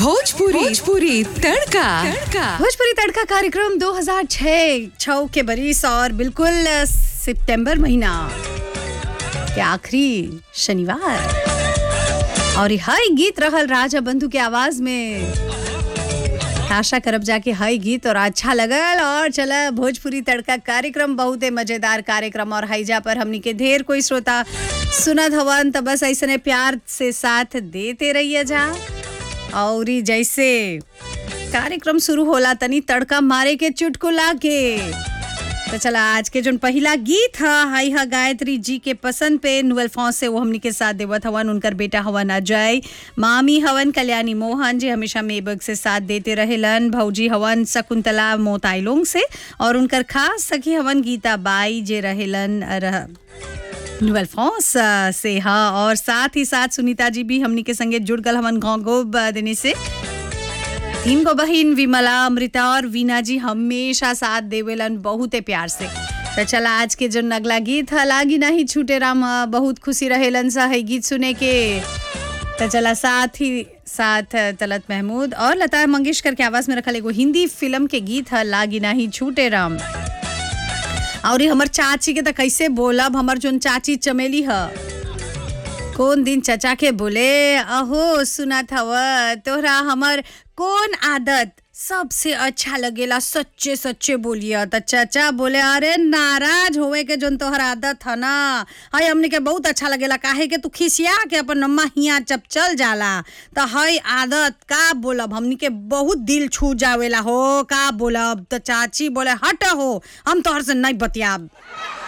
भोजपुरी भोजपुरी तड़का तड़का भोजपुरी तड़का कार्यक्रम 2006 छव के बरिस और बिल्कुल अ, सितंबर महीना के आखिरी शनिवार और हई गीत रहल राजा बंधु के आवाज में आशा करब जाके हई गीत और अच्छा लगल और चला भोजपुरी तड़का कार्यक्रम बहुते मजेदार कार्यक्रम और हईजा पर हमनी के ढेर कोई श्रोता सुनत हवन त बस ऐसने प्यार से साथ देते रहिए जा और ई जैसे कार्यक्रम शुरू होला तनी तड़का मारे के चुटकुला के तो चला आज के जोन पहिला गीत ह हाई ह गायत्री जी के पसंद पे नुअल फौज से वो हमनी के साथ देवत हवन उनकर बेटा हवन अजय मामी हवन कल्याणी मोहन जी हमेशा मेबक से साथ देते रहेलन भौजी हवन शकुंतला मोताइलोंग से और उनकर खास सखी हवन गीता बाई जे रहेलन रह नुअल फॉस अ, से हाँ और साथ ही साथ सुनीता जी भी हमनी के संगे जुड़ गल हमन गाँव गोब देने से तीन गो बहिन विमला अमृता और वीना जी हमेशा साथ देवेलन बहुते प्यार से तो चला आज के जो अगला गीत है लागी नहीं छूटे राम अ, बहुत खुशी रहेलन सा है गीत सुने के तो चला साथ ही साथ अ, तलत महमूद और लता मंगेशकर के आवाज में रखल एगो हिंदी फिल्म के गीत है लागी नहीं छूटे राम और ई हमर चाची के तो कैसे बोलब हमर जोन चाची चमेली ह कौन दिन चचा के बोले अहो सुनत हव तोहरा हमर कौन आदत सबसे अच्छा लगेला सच्चे सच्चे बोलिए त चचा बोले अरे नाराज होवे के जोन तोहर आदत है ना हई हमने के बहुत अच्छा लगेला काहे के तू खिसिया के अपन नम्मा हिया जब चल जाला त हई आदत का बोलब हमनी के बहुत दिल छू जावेला हो का बोलब त चाची बोले हट हो हम तोहर से नहीं बतियाब